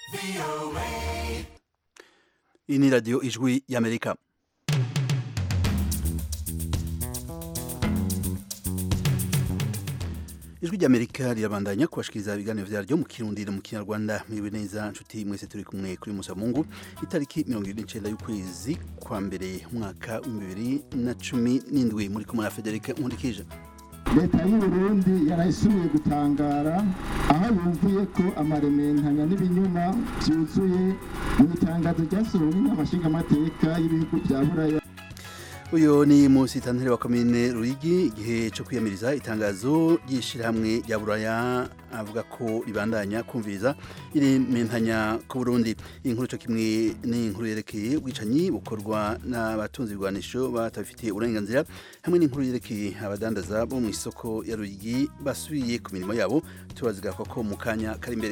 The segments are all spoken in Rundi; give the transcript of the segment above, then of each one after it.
iyi ni radiyo ijwi y'amerika ijwi ry'amerika rirabandanya kubashikiriza ibiganiro vyaryo mu kirundi no mu kinyarwanda mwiwe neza nshuti mwese turi kumwe kuri musa mungu itariki mirongo ibiri n'icenda y'ukwezi kwa mbere umwaka w'ibihumbi bibiri na cumi n'indwi muri kumwe na federike nkundikije leta y'uburundi yarayisubiye gutangara aho yumviye ko amarementanya n'ibinyuma vyuzuye mu itangazo ryasohowe n'inama nshingamateka y'ibihugu vya buraya uyu ni musitanteri wa komine ruyigi igihe cyo kwiyamiriza itangazo ry'ishyirahamwe rya buraya avuga ko ribandanya kumviriza irementanya ku burundi iyi nkuru cyo kimwe n'inkuru yerekeye ubwicanyi bukorwa n'abatunzi ibigwanisho batabifitiye uburenganzira hamwe n'inkuru yerekeye abadandaza bo mu isoko ya ruyigi basubiye ku mirimo yabo tubazigaruka ko mu kanya kari imbere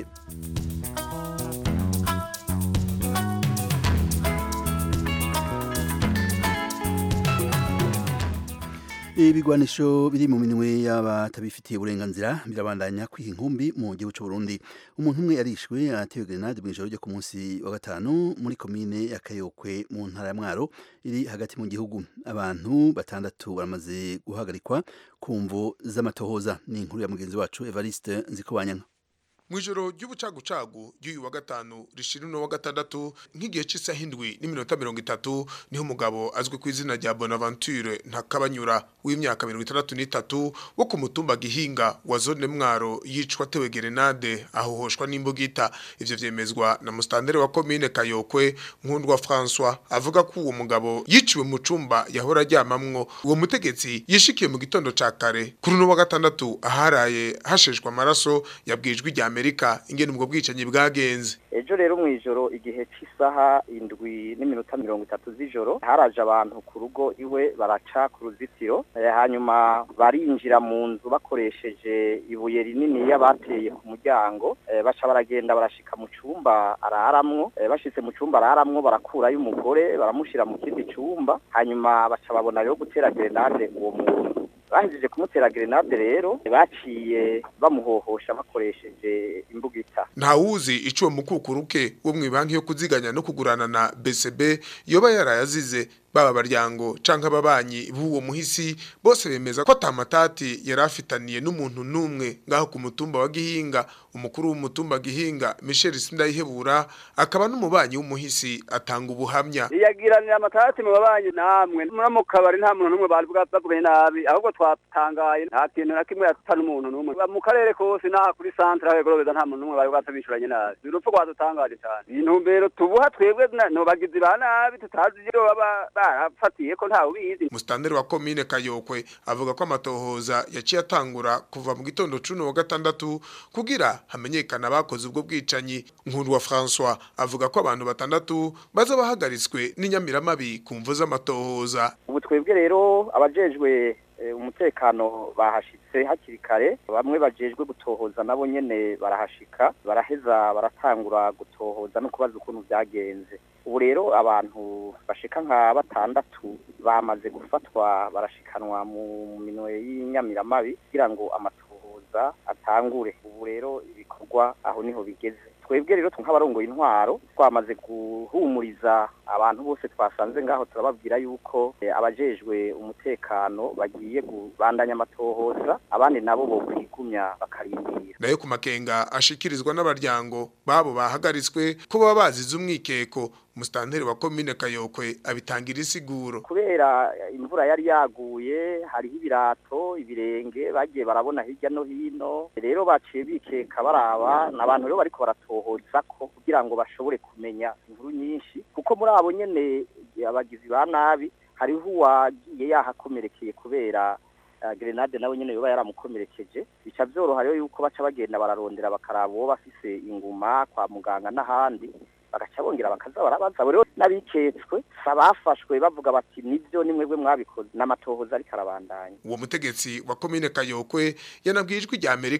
ibigwanisho biri mu minwe y'abatabifitiye uburenganzira birabandanya kwiha inkumbi mu gihugu cy'u Burundi umuntu umwe yarishwe atewe grenade mu ijoro ryo ku munsi wa gatanu muri komine ya Kayokwe mu ntara ya Mwaro iri hagati mu gihugu abantu batandatu baramaze guhagarikwa ku mvo z'amatohoza ni inkuru ya mugenzi wacu Evariste Nzikobanyanga Mwijoro ry'ubucagucagu ry'uyu wa gatanu rishira no wa gatandatu nk'igihe cy'isaha indwi n'iminota mirongo itatu niho umugabo azwi ku izina rya Bonaventure Ntakabanyura w'imyaka mirongo itandatu n'itatu wo ku mutumba Gihinga wa zone Mwaro yicwa tewe gerenade ahohoshwa n'imbugita ivyo vyemezwa na mustandere wa commune Kayokwe Nkundwa François avuga ko uwo mugabo yiciwe mu cumba yahora aryamamwo uwo mutegetsi yishikiye mu gitondo ca kare kuri no wa gatandatu aharaye hasheshwa amaraso yabwijwe rya Amerika ingene ubwo bwicanyi bwagenze ejo rero mu ijoro igihe cy'isaha indwi n'iminota mirongo itatu z'ijoro haraje abantu ku rugo iwe baraca ku ruzitiro hanyuma barinjira mu nzu bakoresheje ibuye rinini bateye ku muryango baca baragenda barashika mu cyumba araramwo bashitse mu cyumba araramwo barakurayo umugore baramushyira mu kindi cyumba hanyuma baca babona rero gutera grenade uwo muntu bahejeje kumutera grenade rero baciye bamuhohosha bakoresheje imbugita ntawuzi ico mukukuruke wo mwibanki yo kuziganya no kugurana na BCB yoba yarayazize baba baryango canke ababanyi b'uwo muhisi bose bemeza ko atamatati yari afitaniye n'umuntu numwe ngaho ku mutumba wa Gihinga umukuru w'umutumba Gihinga Michel Sindayihebura akaba n'umubanyi w'umuhisi atanga ubuhamya yagiranira amatati mu babanyi namwe muri mu kabari nta muntu numwe bari bwavuganye nabi ahubwo twatangaye nta kintu na kimwe yatana umuntu numwe mu karere kose naha kuri centre aho gorobeza nta muntu numwe bari bwatabishuranye nabi urupfu rwadutangaje cyane intumbero tubuha twebwe no bagizi ba nabi tutazi iyo baba barafatiye ko ntawe ubizi mustandere wa commune Kayokwe avuga ko amatohoza yaciye atangura kuva mu gitondo cuno wa gatandatu kugira hamenyekana abakoze ubwo bwicanyi nkuru wa François avuga ko abantu batandatu baza bahagaritswe n'inyamiramabi ku mvu z'amatohoza ubu twebwe rero abajejwe umutekano bahashitse hakiri kare bamwe bajejwe gutohoza nabo nyene barahashika baraheza baratangura gutohoza no kubaza ukuntu byagenze ubu rero abantu bashika nka batandatu bamaze gufatwa barashikanwa mu minwe y'inyamiramabi kugira ngo amatohoza atangure ubu rero ibikorwa aho niho bigeze twebwe rero nk'abarongoye intwaro twamaze guhumuriza abantu bose twasanze ngaho turababwira yuko abajejwe umutekano bagiye kubandanya amatohoza abandi nabo bo kwigumya bakarindira nayo ku makenga ashikirizwa n'abaryango babo bahagaritswe ko baba bazize umwikeko mustanteri wa commune Kayokwe abitangira isiguro kubera imvura yari yaguye hariho ibirato ibirenge bagiye barabona hirya no hino rero baciye bikeka baraba n'abantu rero bariko baratohoza ko kugira ngo bashobore kumenya inkuru nyinshi kuko muri abo nyene abagizi ba nabi hariho uwagiye yahakomerekeye kubera grenade nawe nyene yoba yaramukomerekeje bica vyoroha rero yuko baca bagenda bararondera bakaraba uwo bafise inguma kwa muganga n'ahandi bagaca bongera bakaza barabaza rero n'abiketswe abafashwe bavuga bati nibyo ni mwebwe mwabikoze n'amatohoza ariko arabandanya uwo mutegetsi wa komine Kayokwe yanabwiye ijwi rya Amerika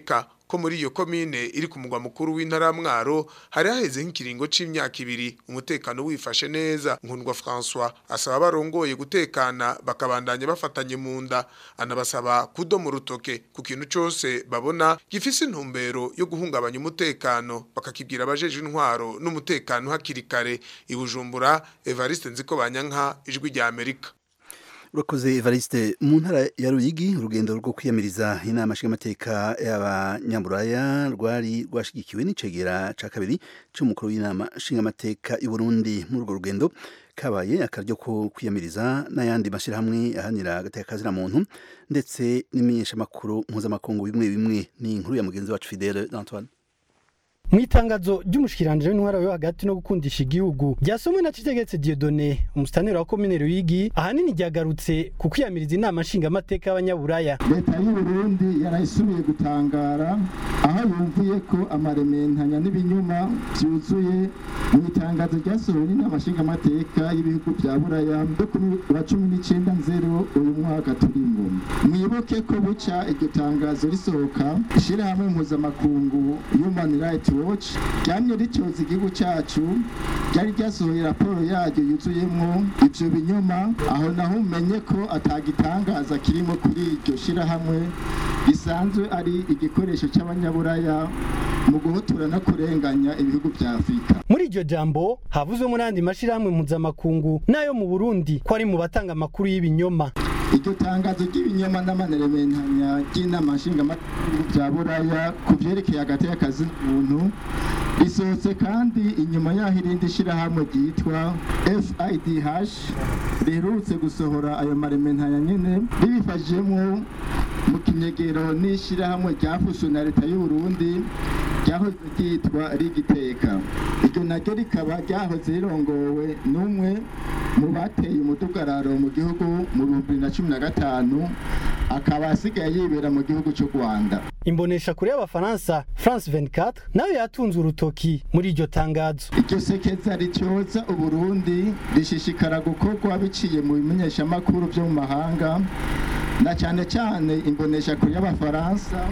ko muri iyo komine iri ku mugwa mukuru w'intara mwaro hari haheze nk'ikiringo c'imyaka ibiri umutekano wifashe neza nkundwa François asaba barongoye gutekana bakabandanya bafatanye mu nda anabasaba kudoma urutoke ku kintu cose babona gifise intumbero yo guhungabanya umutekano bakakibwira abajeje intwaro n'umutekano hakiri kare ibujumbura Evariste Nziko Banyanka ijwi rya Amerika urakoze Evariste mu ntara ya Ruyigi urugendo rwo kwiyamiriza inama nshingamateka y'abanyamburaya rwari rwashigikiwe n'icegera ca kabiri c'umukuru w'inama nshingamateka y'u Burundi muri urwo rugendo kabaye akaryo ko kwiyamiriza n'ayandi mashyirahamwe ahanira agateka kazina muntu ndetse n'imenyeshamakuru mpuzamakungu bimwe bimwe ni inkuru ya mugenzi wacu Fidele Antoine mu itangazo ry'umushikiranje w'intwara yo hagati no gukundisha igihugu ryasomwe na Citegetse Dieudonné umustaneri wa komine Ruyigi ahanini ryagarutse ku kwiyamiriza inama nshingamateka y'abanyaburaya leta y'u Burundi yarayisubiye gutangara aho yumviye ko amarementanya n'ibinyuma byuzuye mu itangazo ryasohowe n'inama nshingamateka y'ibihugu bya buraya yo kuri wa cumi n'icyenda nzero uyu mwaka turimo mwibuke ko buca iryo tangazo risohoka ishyirahamwe mpuzamakungu human rights watch ryamye ricyoza igihugu cyacu ryari ryasohoye raporo yaryo yuzuyemo ibyo binyoma aho naho umenye ko atagitangaza kirimo kuri iryo shyirahamwe risanzwe ari igikoresho cy'abanyaburaya mu guhotora no kurenganya ibihugu bya afurika muri iryo jambo havuzwemo n'andi mashyirahamwe mpuzamakungu n'ayo mu burundi ko ari mu batanga amakuru y'ibinyoma iryo tangazo ry'ibinyoma n'amanerementanya ry'inama nshingamateka bya buraya ku byerekeye hagati y'akazi muntu risohotse kandi inyuma y'aho irindi shyirahamwe ryitwa FIDH riherutse gusohora ayo marementanya nyine ribifashijemo mu kinyegero n'ishyirahamwe ryafashwe na leta y'u Burundi ryahoze ryitwa rigiteka iryo naryo rikaba ryahoze rirongowe n'umwe mu bateye umudugararo mu gihugu mu bihumbi bibiri na cumi na gatanu akaba asigaye yibera mu gihugu cy'u rwanda imbonesha kure y'abafaransa france 24 nayo yatunze urutoki muri iryo tangazo iryo sekeza rityoza uburundi rishishikara gukorwa biciye mu bimenyeshamakuru byo mu mahanga na cyane cyane imbonesha kure y'abafaransa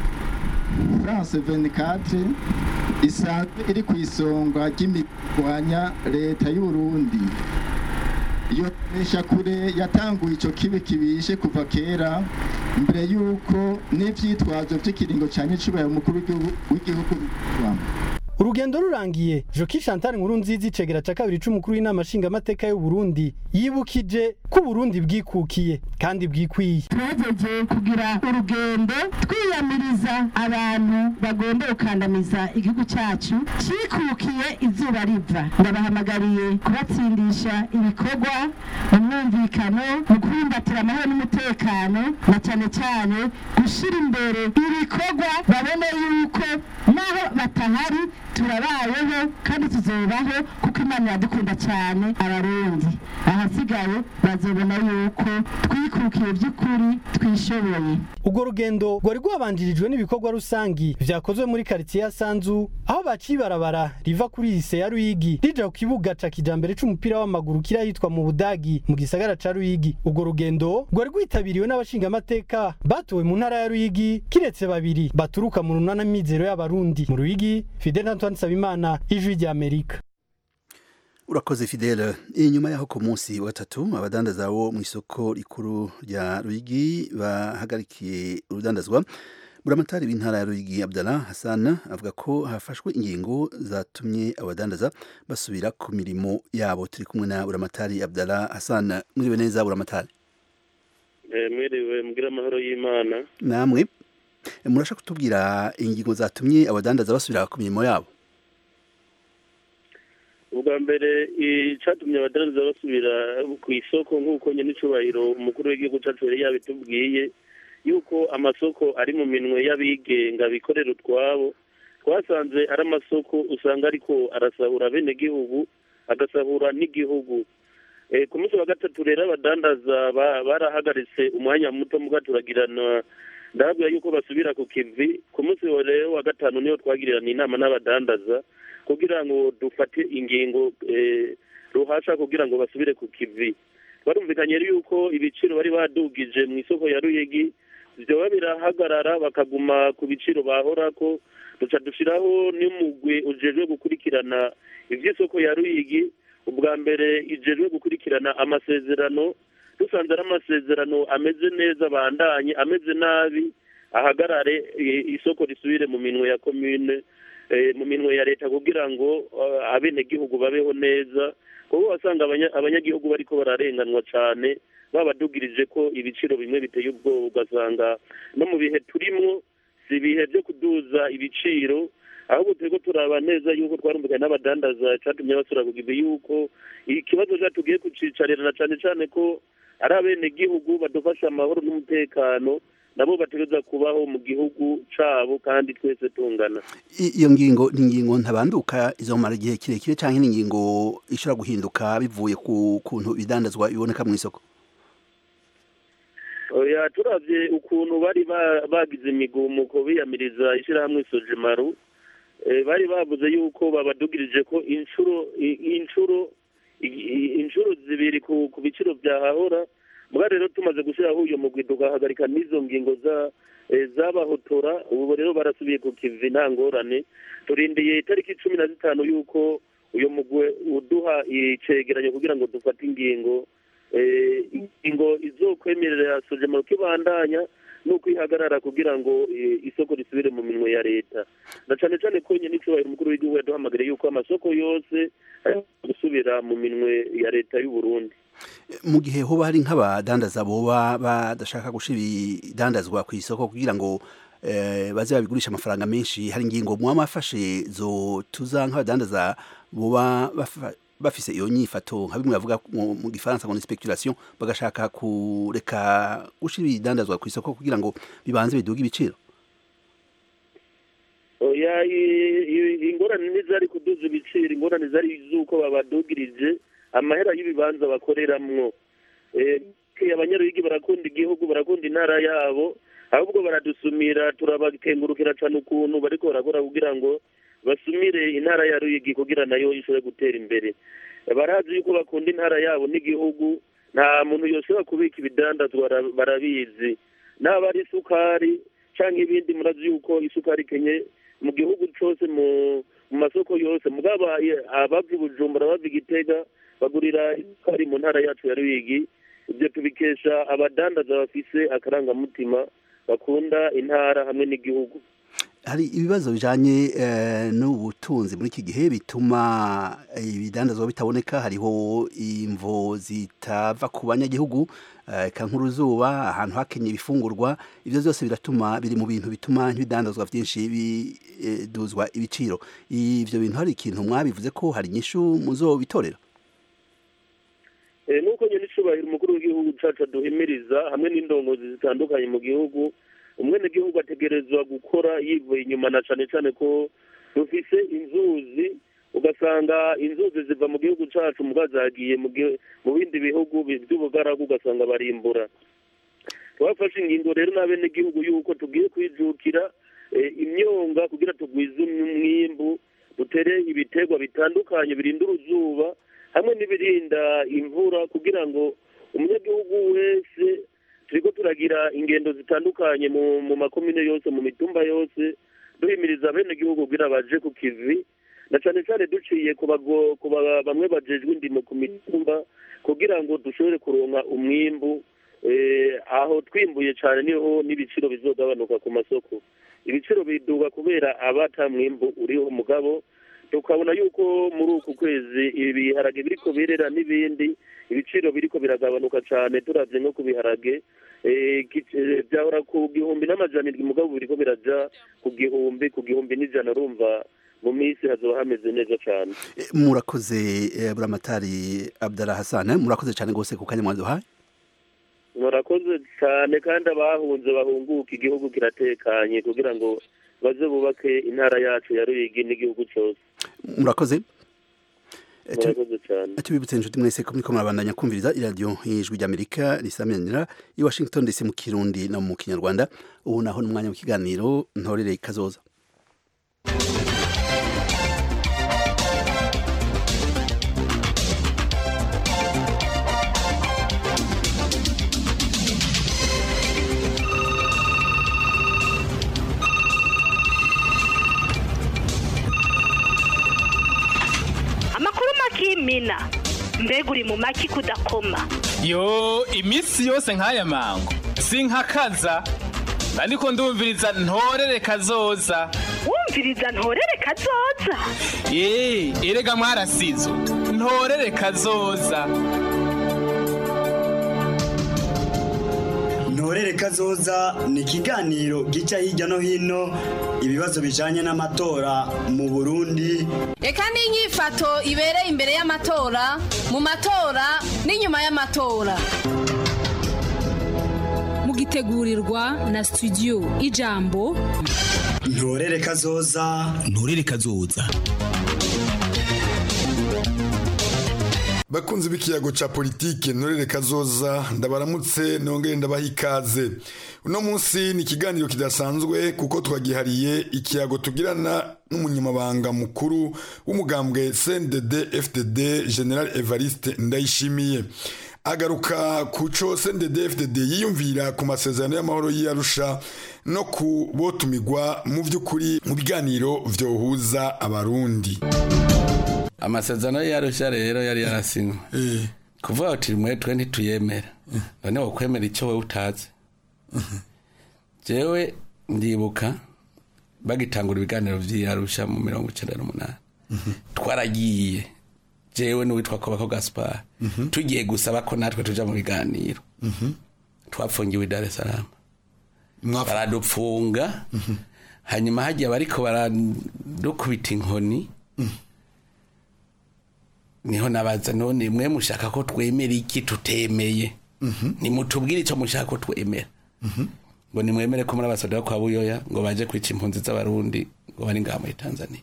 france 24 isanzwe iri ku isonga ry'imirwanya leta y'u Burundi iyo kure yatanguye icyo kibi kibishe kuva kera mbere y'uko n'ibyitwazo by'ikiringo cya nyicubahiro umukuru w'igihugu bikubamo urugendo rurangiye joki chantal nkuru nziza icegera ca kabiri c'umukuru w'inama nshingamateka y'u Burundi yibukije ko Burundi bwikukiye kandi bwikwiye twageje kugira urugendo twiyamiriza abantu bagomba gukandamiza igihugu cyacu cikukiye izuba riva ndabahamagariye kubatsindisha ibikorwa mu mwumvikano mu kubumbatira amahoro n'umutekano na cyane cyane gushyira imbere ibikorwa babone yuko naho batahari turabayeho kandi tuzobaho kuko imana iradukunda cyane abarundi ahasigaye bazobona yuko twikukiye by'ukuri twishoboye urwo rugendo rwari rwabanjirijwe n'ibikorwa rusangi vyakozwe muri karitsiye ya sanzu aho baciye ibarabara riva kuri lise ya ruyigi rija ku kibuga ca kijambere c'umupira w'amaguru kiri ahitwa mu budagi mu gisagara ca ruyigi urwo rugendo rwari rwitabiriwe n'abashingamateka batowe mu ntara ya ruyigi kiretse babiri baturuka mu runana mizero y'abarundi mu ruyigi fidel antoine nsabimana ijwi ry'amerika urakoze fidele inyuma yaho ku munsi wa gatatu abadandaza bo mu isoko rikuru rya ruyigi bahagarikiye urudandazwa buramatari w'intara ya ruyigi abdallah hassan avuga ko hafashwe ingingo zatumye abadandaza basubira ku mirimo yabo turi kumwe na buramatari abdallah hassan mwiriwe neza buramatari mwiriwe mbwira amahoro y'imana namwe murashaka kutubwira ingingo zatumye abadandaza basubira ku mirimo yabo ubwa mbere icyatumye abadandaza basubira ku isoko nk'uko nyenicubahiro umukuru w'igihugu cyacu yari yabitubwiye yuko amasoko ari mu minwe y'abigenga bikorera utwabo twasanze ari amasoko usanga ariko arasahura bene gihugu agasahura n'igihugu ku munsi wa gatatu rero abadandaza barahagaritse umwanya muto muga turagirana ndababwira yuko basubira ku kivi ku munsi rero wa gatanu niyo twagirana inama n'abadandaza kugira ngo dufate ingingo ruhasha kugira ngo basubire ku kivi barumvikanye yuko ibiciro bari badugije mu isoko ya ruyigi vyoba birahagarara bakaguma ku biciro bahorako duca dushiraho n'umugwi ujejwe gukurikirana ivy'isoko ya ruyigi ubwa mbere ijejwe gukurikirana amasezerano dusanze ari amasezerano ameze neza bandanye ameze nabi ahagarare i- isoko risubire mu minwe ya komine eh, mu minwe ya leta kugira ngo eh, abenegihugu babeho neza kuko wasanga abanya- abanyagihugu bariko bararenganwa cane babadugirije ko ibiciro bimwe biteye ubwoba ugasanga no mu bihe turimwo si ibihe byo kuduza ibiciro ahubwo turiko turaba neza yuko twarumvikanye n'abadandaza catumye basura kugize yuko ikibazo ca tugiye kucicarira na cane cane ko ari abenegihugu badufasha amahoro n'umutekano nabo bategereza kubaho mu gihugu cabo kandi twese tungana I- iyo ngingo ni ingingo ntabanduka izomara igihe kirekire cyangwa ni ingingo ishobora guhinduka bivuye ku kuntu ibidandazwa biboneka mu isoko oya turavye ukuntu bari ba- bagize imigumuko biyamiriza ishirahamwe sojimaru eh, bari bavuze yuko babadugirije ko inshuro i- inshuro i- i- inshuro zibiri ku ku biciro vyahahora mbwa rero tumaze gushiraho uyo mugwi tugahagarika n'izo ngingo za eh, zabahotora ubu rero barasubiye ku kivi nta ngorane turindiye itariki cumi na zitanu yuko uyo mugwi uduha icegeranyo kugira ngo dufate ingingo eh, ingingo izokwemerera sojemaro kibandanya nuko ihagarara kugira ngo eh, isoko risubire mu minwe ya leta na cane cane ko nyene icubahiro umukuru w'igihugu yaduhamagariye yuko amasoko yose ari gusubira mu minwe ya leta y'u Burundi mu gihe hoba hari nk'abadandaza boba badashaka gushira ibidandazwa ku isoko kugira ngo eh, baze babigurisha amafaranga menshi hari ingingo muba mwafashe zotuza nk'abadandaza boba bafa- bafise iyo nyifato nka bimwe bavuga mu mu gifaransa ngo ni speculation bagashaka kureka gushira ibidandazwa ku isoko kugira ngo bibanze biduge ibiciro oya i- i- ingorane ntizari kuduza ibiciro ingorane zari z'uko babadugirije amahera y'ibibanza bakoreramwo Eh, ke abanyarwigi barakunda igihugu barakunda intara yabo ahubwo baradusumira turabakengurukira cane ukuntu bariko barakora kugira ngo basumire intara ya ruyigi kugira nayo ishobore gutera imbere barazi yuko bakunda intara yabo n'igihugu nta muntu yoshobora kubika ibidandazwa bara- barabizi naba ari isukari canke ibindi murazi yuko isukari kenye mu gihugu cose mu mu masoko yose mugabo aye- abava i bujumbura bava i gitega bagurira isukari mu ntara yacu ya ruyigi ibyo tubikesha abadandaza bafise akarangamutima bakunda intara hamwe n'igihugu hari ibibazo bijanye eh, n'ubutunzi muri iki gihe bituma ibidandazwa bitaboneka hariho imvo zitava ku banyagihugu eh, eka nk'uruzuba ahantu hakenye ibifungurwa ivyo vyose biratuma biri mu bintu bituma nk'ibidandazwa vyinshi biduzwa ibiciro ivyo bintu hari ikintu mwabivuze ko hari inyishu muzobitorera Eh, nuko nyene icubahiro umukuru w'igihugu cacu aduhimiriza hamwe n'indongozi zitandukanye mu gihugu umwenegihugu ategerezwa gukora yivuye inyuma na cane cane ko dufise inzuzi ugasanga inzuzi ziva mu gihugu cacu muga zagiye mu gi- mu bindi bihugu bi- vy'ubugaragu ugasanga barimbura twafashe ingingo rero n'abenegihugu yuko tugiye kwijukira eh, imyonga kugira tugwize umwimbu dutere ibiterwa bitandukanye birinda uruzuba hamwe n'ibirinda imvura kugira ngo umunyagihugu wese turiko turagira ingendo zitandukanye mu mu makomine yose mu mitumba yose duhimiriza abenegihugu kugira baje ku kivi na cane cane duciye ku bago- ku ba- bamwe bajejwe indimo ku mitumba kugira ngo dushobore kuronka umwimbu eh, aho twimbuye cane niho n'ibiciro bizogabanuka ku masoko ibiciro biduga kubera abata mwimbu uriho mugabo tukabona yuko muri uku kwezi ibiharage biriko birera n'ibindi ibiciro biriko biragabanuka cane turavye nko ku biharage eh, ki- eh, vyahora ku gihumbi n'amajana indwi mugabo biriko biraja ku gihumbi ku gihumbi n'ijana urumva mu minsi hazoba hameze neza cane Eh, murakoze eh, buramatari Abdallah Hassan murakoze cyane gose ku kanya mwaduhaye murakoze cyane kandi abahunze bahunguka igihugu kiratekanye kugira ngo baze bubake intara yacu ya ruyigi n'igihugu cyose murakoze Eh, tu- murakoze cyane tubibutse inshuti mwese ko muriko murabandanya kumviriza iradiyo y'ijwi ry'amerika risamiranira i washington dc mu kirundi no mu kinyarwanda ubu naho n'umwanya w'ikiganiro ntorere kazoza imina mbega uri mu maki kudakoma yo iminsi yose nk'aya mango sinkakaza ariko ndumviriza ntorere kazoza wumviriza ntorere kazoza ye erega mwarasizo ntorere kazoza ntorere kazoza ni ikiganiro gica hirya no hino ibibazo bijanye n'amatora mu burundi reka n'inyifato ibereye imbere y'amatora mu matora n'inyuma y'amatora mugitegurirwa na studio ijambo ntorere kazoza ntorere kazoza bakunzi b'ikiyago ca politike ntorere kazoza ndabaramutse nongere ndabaha ikaze uno munsi ni ikiganiro kidasanzwe kuko twagihariye ikiyago tugirana n'umunyamabanga mukuru w'umugambwe CNDD FDD General Evariste Ndayishimiye agaruka ku co CNDD FDD yiyumvira ku masezerano y'amahoro y'Arusha no ku botumigwa mu vy'ukuri mu biganiro vyohuza abarundi amasezerano y'Arusha rero yari yarasinywe kuvuga uti mwe twe ntituyemera none wokwemera icyo wowe utazi jewe ndibuka bagitangura ibiganiro vy'Arusha mu mirongo icenda n'umunani twaragiye jewe n'uwitwa Kobako Gaspar tugiye gusaba ko natwe tuja mu biganiro twapfungiwe i Dar es Salaam baradupfunga hanyuma hagiye bariko baradukubita inkoni niho nabaza none mwe mushaka ko twemera iki tutemeye nimutubwire icyo mushaka ko twemera ngo nimwemere ko muri abasoda kwa buyoya ngo baje kwica impunzi z'abarundi ngo bari ngaha muri tanzania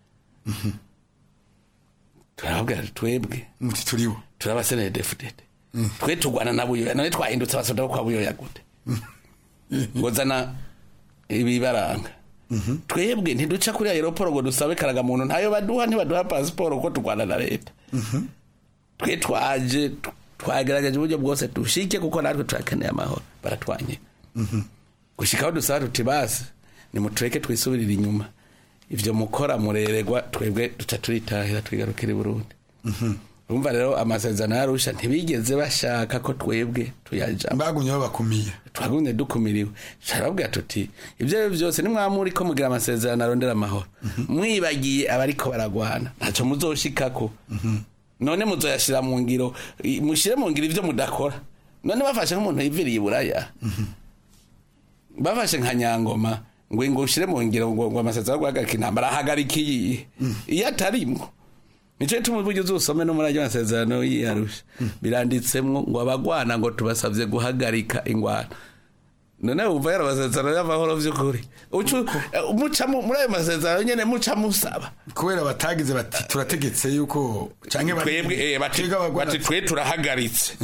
turababwira twebwe muti turibo turabasenere defudede twe tugwana na buyoya none twahindutse abasoda bo kwa buyoya gute ngo zana ibibaranga twebwe ntiduca kuri aeroporo ngo dusabe karagamuntu ntayo baduha ntibaduha pasiporo ko turwana na leta twe twaje twagerageje uburyo bwose dushike kuko natwe turakeneye amahoro baratwanye gushikaho dusaba tuti basi nimutureke twisubirire inyuma ivyo mukora mureregwa twebwe duca turitahira twigarukira i burundi urumva rero amasezerano yarusha ntibigeze bashaka ko twebwe tuyajamo bagumye babakumiye twagumye dukumiriwe turababwira tuti ibyo ari byo byose nimwamuri ko mugira amasezerano arondera amahoro mwibagiye abariko baragwana ntacyo muzoshikako none muzoyashira mu ngiro mushire mu ngiro ivyo mudakora none bafashe nk'umuntu yiviriye iburaya bafashe nka nyangoma ngo ngo ushire mu ngiro ngo ngo amasezerano guhagarika intambara ahagarika iyi iyo atarimwo nico gituma uburyo uzusome no muri ayo masezerano y'iyarusha biranditsemwo ngo abagwana ngo tubasavye guhagarika ingwano none wumva yari amasezerano y'amahoro vy'ukuri muca muri ayo masezerano nyene muca musaba kubera batagize bati turategetse yuko canke twebwe bati twe turahagaritse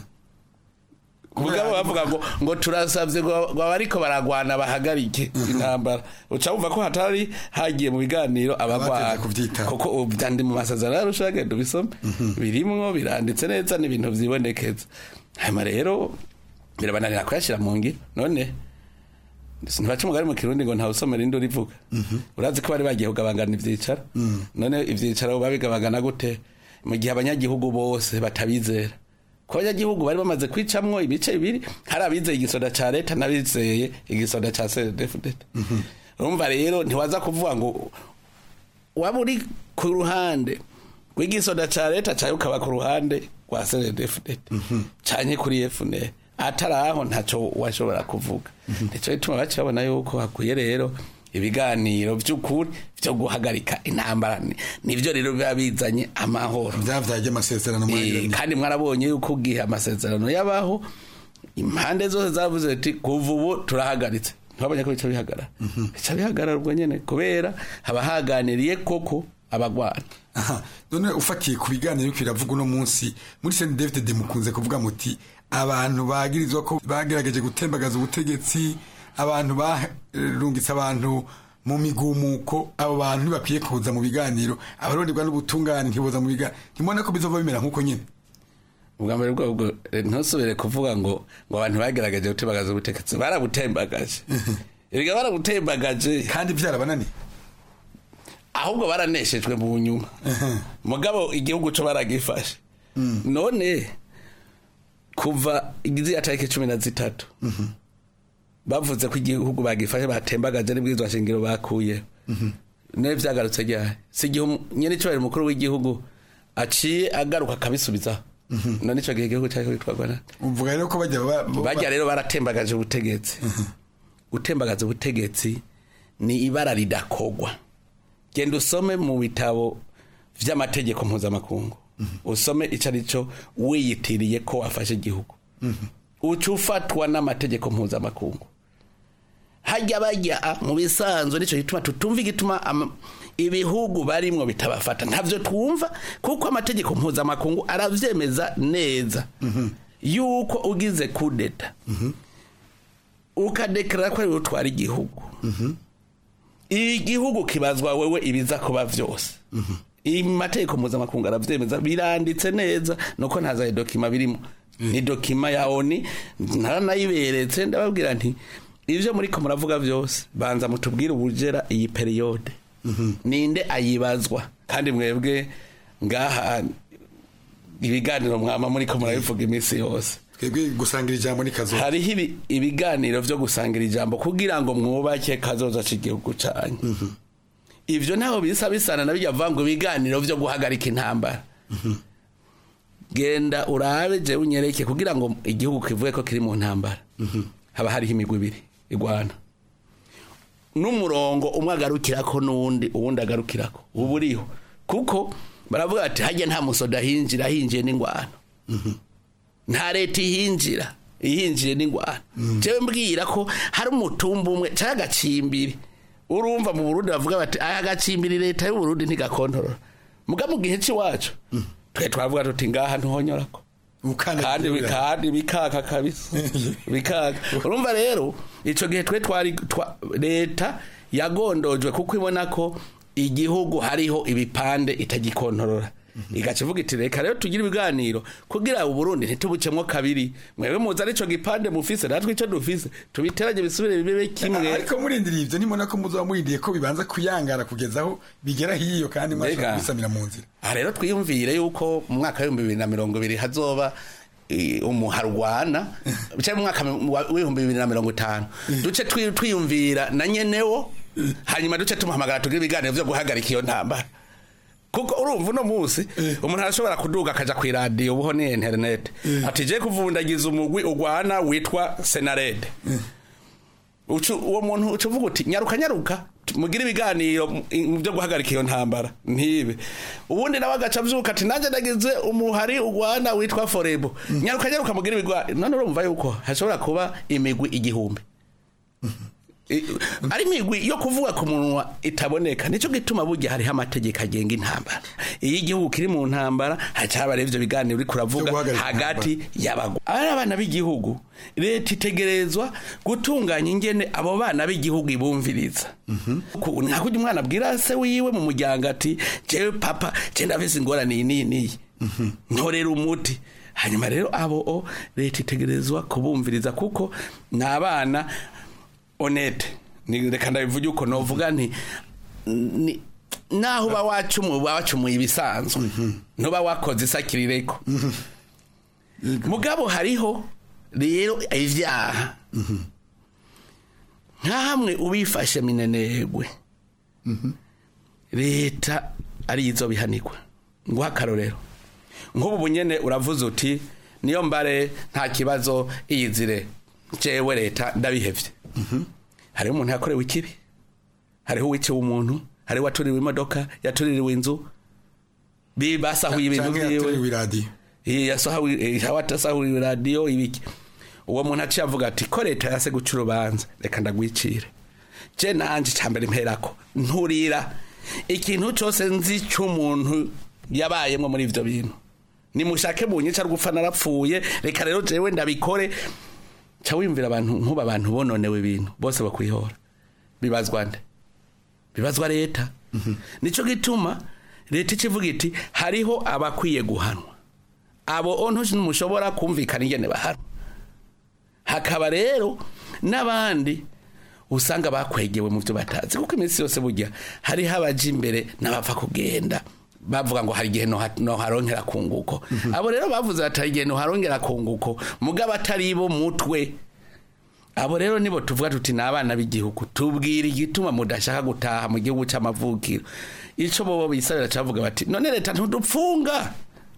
mugabo bavuga ngo ngo turasavye ngo abariko baragwana bahagarike intambara uca wumva ko hatari hagiye mu biganiro abagwana kuko byandi mu masezerano yarusha genda ubisome birimwo biranditse neza n'ibintu vyibonekeza hanyuma rero birabananira kuyashira mu ngiro none ntibaca umugari mu kirundi ngo ntawe usomera indi urivuga urazi ko bari bagiye kugabangana ivyicaro none ivyicaro babigabangana gute mu gihe abanyagihugu bose batabizera ko abanyagihugu bari bamaze kwicamwo ibice bibiri hari abizeye igisoda ca leta n'abizeye igisoda ca cdfdt urumva rero ntiwaza kuvuga ngo waba uri ku ruhande rw'igisoda ca leta cawe ukaba ku ruhande rwa cdfdt canke kuri fnr atari aho ntaco washobora kuvuga nico gituma baca babona yuko hakwiye rero ibiganiro by'ukuri byo guhagarika intambara nivyo rero biba bizanye amahoro byavyaje amasezerano kandi mwarabonye yuko ugihe amasezerano yabaho impande zose zavuze ati kuva ubu turahagaritse ntibabonye ko bica bihagarara bica bihagarara ubwo nyene kubera haba haganiriye koko abagwana aha none ufatiye ku biganiro biravuga uno munsi muri Saint David de mukunze kuvuga muti abantu bagirizwa ko bagerageje gutembagaza ubutegetsi abantu barungitse abantu mu migumuko abo bantu ntibakwiye kuza mu biganiro abaronderwa n'ubutungane ntiboza mu biganiro ntimubona ko bizova bimera nk'uko nyine ubwa mbere bwabwo ntusubire kuvuga ngo ngo abantu bagerageje gutembagaza ubutegetsi barabutembagaje erega barabutembagaje kandi byarabananiye ahubwo baraneshejwe mu nyuma mugabo igihugu cyo baragifashe none kuva igiziya tariki cumi na zitatu bavuze ko igihugu bagifashe batembagaje n'ibwirizwa shingiro bakuye nawe byagarutse ryari si igihe nyine icyubahiro umukuru w'igihugu aciye agaruka akabisubizaho none icyo gihe igihugu cyari kwitwarwa na uvuga rero ko bajya ba- ba- bajya rero baratembagaje ubutegetsi gutembagaza ubutegetsi ni ibara ridakogwa genda usome mu bitabo vy'amategeko mpuzamakungu usome ico ari cyo wiyitiriye ko wafashe igihugu uca ufatwa n'amategeko mpuzamakungu hajya bajya mu bisanzwe nicyo gituma tutumva igituma ama- ibihugu barimwo bitabafata ntavyo twumva kuko amategeko mpuzamakungu aravyemeza neza yuko ugize kudeta ukadeklara ko ari wowe utwara igihugu igihugu kibazwa wewe ibiza kuba vyose imategeko mpuzamakungu aravyemeza biranditse neza nuko ntazaye dokima birimo ni dokima ya oni naranayiberetse ndababwira nti ivyo muriko muravuga vyose banza mutubwire ubujera iyi periyode ninde ayibazwa kandi mwebwe ngaha ibiganiro mwama muriko murabivuga iminsi yose twebwe gusangira ijambo ni kazo hariho ibi- ibiganiro vyo gusangira ijambo kugira ngo mwubake kazoza c'igihugu canyu ivyo ntaho bisa bisana na bijya vuga ngo ibiganiro vyo guhagarika intambara genda urabe jewe unyereke kugira ngo igihugu kivuge ko kiri mu ntambara haba hariho imigwi ibiri igwana n'umurongo umwe agarukirako n'uwundi uwundi agarukirako uba uriho kuko baravuga ati hajya nta musoda hinjira hinjiye n'ingwano nta leta ihinjira ihinjiye n'ingwano jewe mbwira ko hari umutumba umwe cyangwa agacimbiri urumva mu burundi bavuga bati aya gacimbiri leta y'uburundi ntigakontorora muga mu gihe cy'iwacu twe twavuga tuti ngaha ntuhonyorako kandi bi- kandi bikaka kabisa bikaka urumva rero ico gihe twe twari twa- leta yagondojwe kuko ibona ko igihugu hariho ibipande itagikontorora igaca ivuga iti reka rero tugire ibiganiro kugira uburundi ntitubucemwo kabiri mwebwe muzi arico gipande mufise natwe ico dufise tubiteranye bisubire bibe kimwe ariko murindiriye ivyo nimona ko muzoba murindiye ko bibanza kuyangara kugeza aho bigera hiyo kandi mwashobora Mbega. kubisamira mu nzira aha rero twiyumvire yuko mu mwaka w'ibihumbi bibiri na mirongo ibiri hazoba eh, umuharwana cyangwa mu mwaka wa- w'ibihumbi bibiri na mirongo itanu duce twi- twiyumvira na nyenewo hanyuma duce tumuhamagara tugire ibiganiro vyo guhagarika iyo ntambara kuko urumva uno munsi umuntu arashobora kuduga akaja ku iradiyo ubuho ni interinete ati je kuvundagiza umugwi ugwana witwa senarede Ucu- uwo muntu uca uvuga uti nyaruka nyaruka mugire ibiganiro mu- mu byo guhagarika iyo ntambara ntibe ubundi nawe agaca avyuka ati nanjye nagize umuhari ugwana witwa forebo nyaruka nyaruka mugire ibiganiro none urumva yuko hashobora kuba imigwi igihumbi I- ari imigwi yo kuvuga ku munwa itaboneka nicyo gituma burya hariho amategeko agenga intambara iyo igihugu kiri mu ntambara hacaba rero ivyo biganiro uriko uravuga hagati y'abagwa ari abana b'igihugu leta itegerezwa gutunganya ingene abo bana b'igihugu ibumviriza Ku- nka kurya umwana abwira se wiwe mu muryango ati jewe papa je ndafise ingorane iyi n'iyi n'iyi ntorera umuti hanyuma rero abo o leta itegerezwa kubumviriza kuko ni abana honete ni reka ndabivuge uko novuga nti ni naho uba wacumuye uba wacumuye ibisanzwe ntuba wakoze isakirireko mugabo hariho rero ivyaha nka hamwe ubifashe minenegwe leta arizo bihanirwa nguha akarorero nk'ubu bunyene uravuze uti niyo mbare nta kibazo iyizire jewe leta ndabihevye hariho umuntu yakorewe ikibi hariho uwiciwe umuntu hariho uwatuririwe imodoka yatuririwe inzu bi- basahuye ibintu Canke vyiwe yatuririwe iradiyo Eh, yasahuye eh, watasahuye radiyo ibiki uwo muntu aciye avuga ati ko leta yase guca urubanza reka ndagwicire je nanje cambere mperako nturira ikintu cose nzi c'umuntu yabayemwo muri ivyo bintu nimushake bunyica rwupfa narapfuye reka rero jewe ndabikore ca wiyumvira abantu nkuba abantu bononewe ibintu bose bakwihora bibazwa nde bibazwa leta nico gituma leta ikivuga iti hariho abakwiye guhanwa abo ontu ntimushobora kumvikana ingene bahanwa hakaba rero n'abandi usanga bakwegewe mu byo batazi kuko iminsi yose burya hariho abaja imbere n'abapfa kugenda bavuga ngo hari igihe noha- noharongera kunguko abo rero bavuze bati hari igihe noharongera kunguko mugabo atari bo mutwe abo rero nibo tuvuga tuti ni abana b'igihugu tubwira igituma mudashaka gutaha mu gihugu cy'amavukiro icyo bobo bisabira cyavuga bati none leta ntudupfunga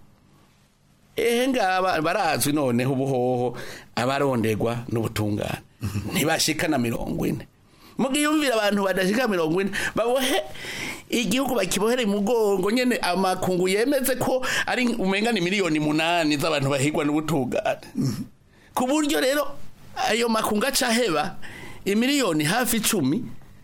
ehe ngaba barazwi noneho ubuhoho abaronderwa n'ubutungane ntibashika na mirongo ine mugiyumvira abantu badashika mirongo ine babohe igihugu bakibohere mugongo nyene amakungu yemeze ko ari umenga ni miliyoni munani z'abantu bahigwa n'ubutungane ku buryo rero ayo makungu acaheba imiliyoni hafi icumi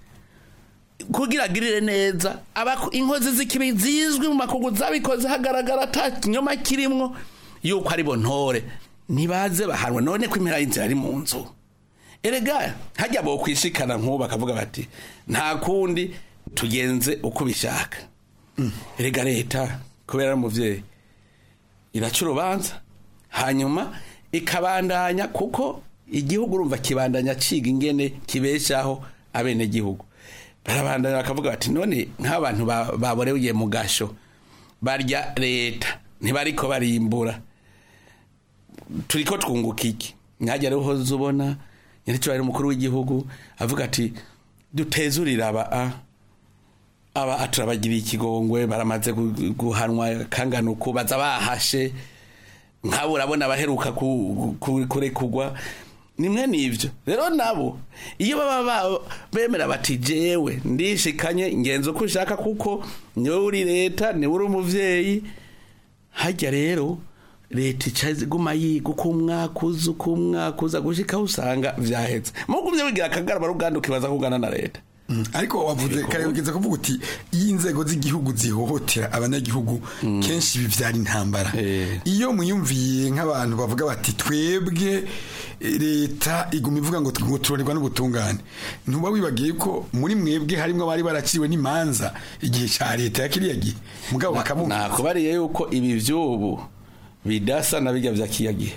kugira agirire neza abaku- inkozi z'ikibi zizwi mu makungu zabikoze hagaragara ata kinyoma kirimwo yuko ari bo ntore ntibaze bahanwe none ko impera y'inzira ari mu nzu erega hajya bo kwishikana nk'ubu bakavuga bati nta kundi tugenze uko bishaka erega leta kubera ari umuvyeyi iraca urubanza hanyuma ikabandanya kuko igihugu urumva kibandanya ciga ingene kibeshaho abenegihugu barabandanya bakavuga bati none nk'abantu ba- baboreye mu gasho barya leta ntibariko barimbura turiko twunguka iki mwajya rero uhoze ubona nyiricyo umukuru w'igihugu avuga ati dutezurire aba a aba turabagiriye ikigongwe baramaze gu- guhanwa kangana uku baza bahashe nk'abo urabona abaheruka ku- ku- kurekugwa nimwe n'ibyo rero nabo iyo baba ba- bemera bati jewe ndishikanye ngenza uko ushaka kuko niwe uri leta niwe uri umuvyeyi hajya rero leta ica iguma yiga uko umwaka uza uko umwaka uza gushika aho usanga vyahetse mugumye wigira akagarama ruganda ukibaza kugana na leta ariko wavuze kare ugeze kuvuga uti iyo inzego z'igihugu zihohotera abanyagihugu kenshi bivyara intambara iyo muyumviye nk'abantu bavuga bati twebwe eh, leta iguma ivuga ngo ngo turorerwa n'ubutungane ntuba wibagiye ko muri mwebwe harimwo abari baraciwe n'imanza igihe ca leta ya kiriya gihe mugabo bakabumva nakubariye yuko ibi vy'ubu bidasa na bijya vya kiya gihe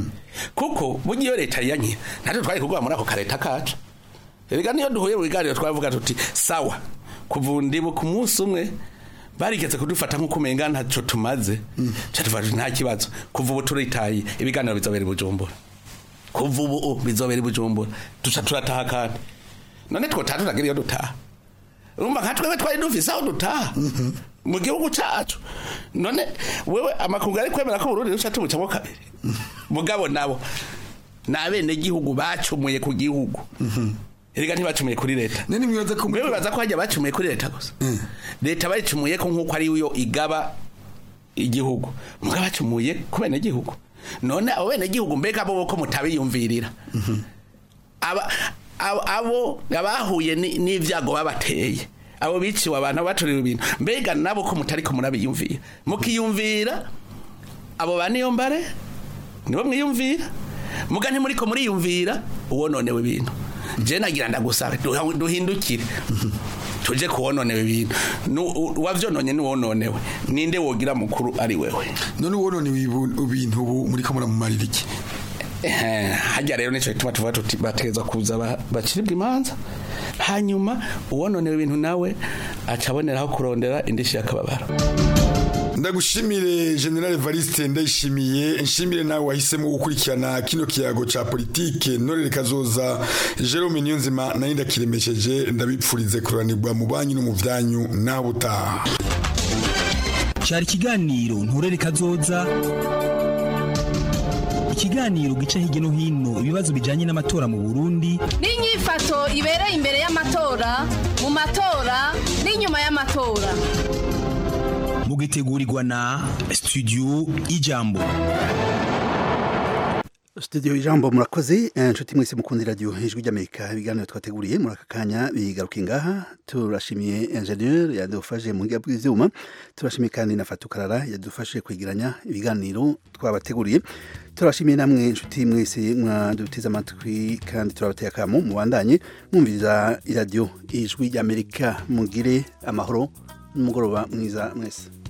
kuko burya iyo leta yanye natwe twari kugwa muri ako kareta kacu erega niyo duhuye mu biganiro twavuga tuti sawa kuva ndibu ku munsi umwe barigeze kudufata nk'uko umenga ntaco tumaze ca tuvuga tuti nta kibazo kuva ubu turitaye ibiganiro bizobera i bujumbura kuva ubu bizobera i bujumbura duca turataha kandi none twotaha tutagira iyo dutaha urumva nka twebwe twari dufise aho dutaha mu gihugu cacu none wewe amakungu ari kwemera ko Burundi ruca tubucamo kabiri mugabo nabo ni abenegihugu bacumuye ku gihugu erega ntibacumuye kuri leta wewe baza ko hajya bacumuye kuri leta gusa leta bayicumuye ko nk'uko ari yo igaba igihugu mugabo bacumuye ku benegihugu none abo benegihugu mbega bo ko mutabiyumvirira aba abo- abo abahuye ni- n'ivyago babateye abo biciwe abantu baturiwe ibintu mbega nabo ko mutari ko murabiyumvira mukiyumvira abo ba niyo mbare nibo mwiyumvira muga ntimuri ko muriyumvira uwononewe ibintu je nagira ndagusabe duha- duhindukire tuje kuwononewe ibintu Nu- u- wavyononye niwononewe ninde wogira mukuru ari wewe none uwononewe ibu- ibintu ubu muri ko muramumarira iki Eh, hajya rero nico gituma tuvuga tuti bategeza kuza ba- baciribwa imanza hanyuma uwononewe ibintu nawe aca aboneraho kurondera indishi y'akababaro ndagushimire general Evariste ndayishimiye nshimire nawe wahisemo gukurikirana kino kiyago ca politike norere kazoza Jerome Niyonzima nayo ndakiremesheje ndabipfurize kuranirwa mu banyu no mu vyanyu naho butaha cyari ikiganiro nturere kazoza ikiganiro gica hirya no hino ibibazo bijyanye n'amatora mu burundi n'inyifato ibereye imbere y'amatora mu matora n'inyuma y'amatora mugitegurirwa na studio ijambo studio ijambo murakoze eh, nshuti mwese mukunda radio ijwi ry'amerika ibiganiro twateguriye muri aka kanya bigaruka ngaha turashimiye ingenieur yadufashe mu ngiga bw'ivyuma turashimiye kandi na fatukarara yadufashe kwegeranya ibiganiro twabateguriye turashimiye namwe nshuti mwese mwadutiza amatwi kandi turabateye akamo mubandanye mwumviriza iradiyo ijwi ry'amerika mugire amahoro n'umugoroba mwiza mwese